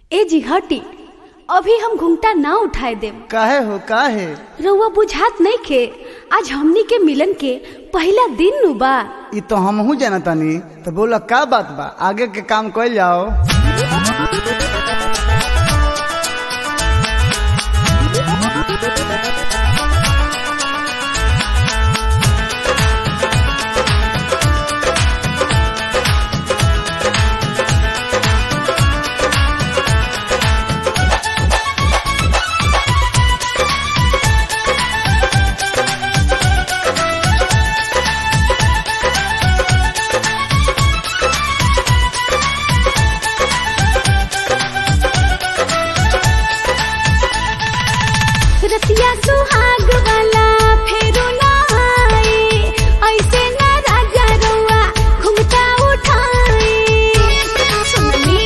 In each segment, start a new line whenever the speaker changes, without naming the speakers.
ए जी हटी अभी हम घुंघटा ना उठाए देम
काहे हो काहे
रउआ बुझात नहीं खे आज हमनी के मिलन के पहला दिन नु बा
ई तो हमहू जानतानी तो बोला का बात बा आगे के काम कइल जाओ
रतिया सुहाग वाला फेरू ना आए ऐसे ना राजा रउआ घुंघटा उठाए सुननी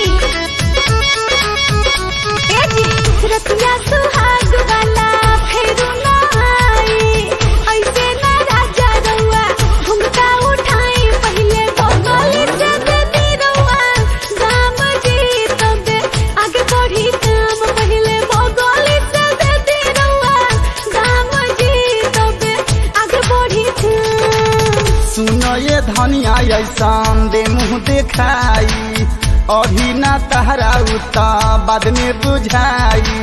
ए जी रतिया सुहाग वाला फेरू ना आए ऐसे ना राजा रउआ घुंघटा उठाए पहले बगल से देती रउआ दाम जी तबे आगे बढ़ी काम पहले बगल से देती रउआ दाम जी तबे आगे बढ़ी काम
सुनो ये धनिया ऐसान दे मुंह देखाई अभी ना तहरा उता बाद में बुझाई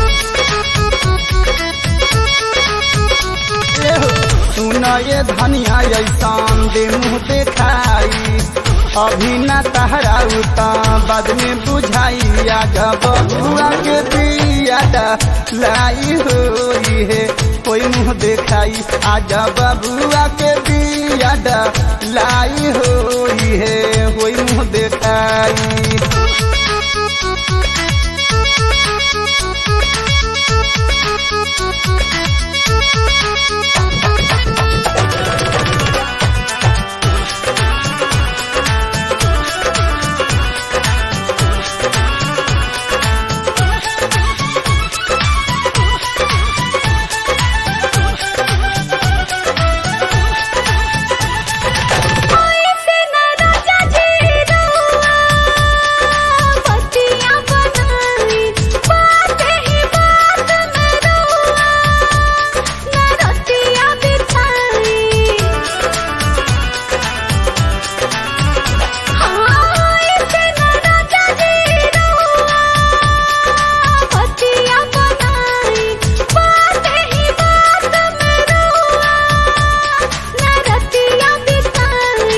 ए हो, सुनो ये धनिया ऐसान दे मुंह देखाई अभी ना तहरा उता बाद में बुझाई आजा बबुआ के दिया लाई होई है कोई मुंह देखाई आजा बबुआ के दिया लाई होई है कोई मुंह देखाई
ऐसे ना राजा जी रउआ पतिया बनाई बात ही बात में रउआ ना रतिया बिछाई हाँ ऐसे ना राजा जी रउआ पतिया बनाई बात ही बात में रउआ ना रतिया बिताई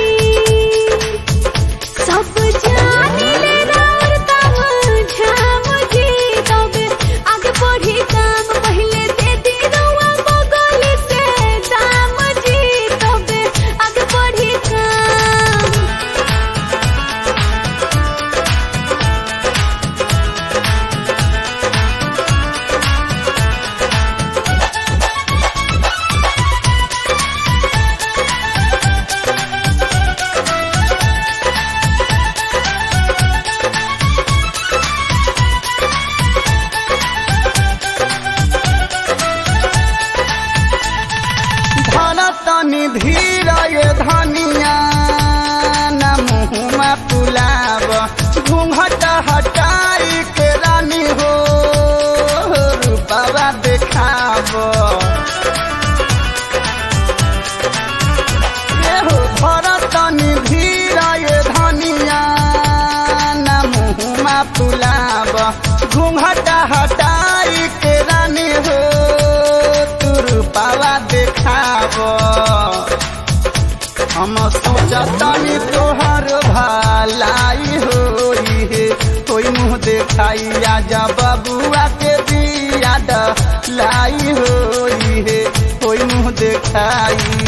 सब जाने ले रार तब झाम जी तबे आगे बढ़ी काम पहले दे दी रउआ बगल से दाम जी तबे आगे बढ़ी काम
धन तनी धीर ये धनिया न मुँहमा पुलाब घूंघट हटाई के रानी हो रूपवा देखाब ये हो धर तनी धीर ये धनिया न मुँहमा पुलाब घूंघट हटाई के रानी हो तू रूपवा देखाब हम सोचतानी तोहर भलाई होई है कोई मुंह देखाई आजा बबुआ के दिया लाई होई है कोई मुंह देखाई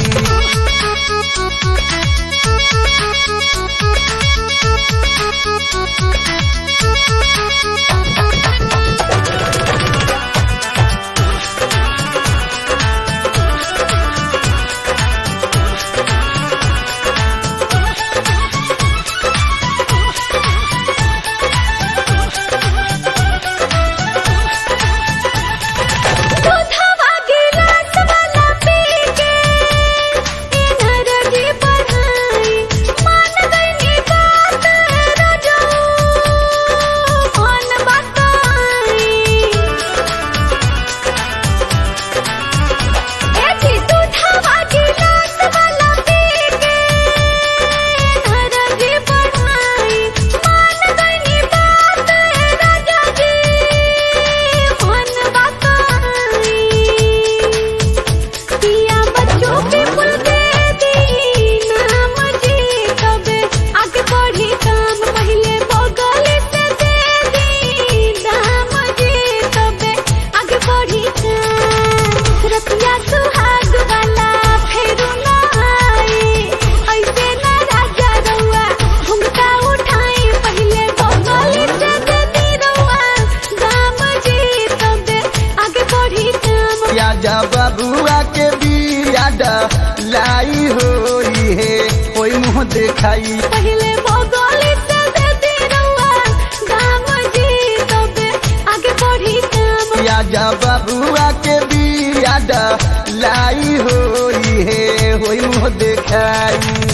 दूधवा गिलास वाला पी के
देखाई
पहले बगली से दे दी रउआ दाम जी तबे आगे बढ़ी काम
आजा बबुआ के बियाद लाई होई हे होई मुँह देखाई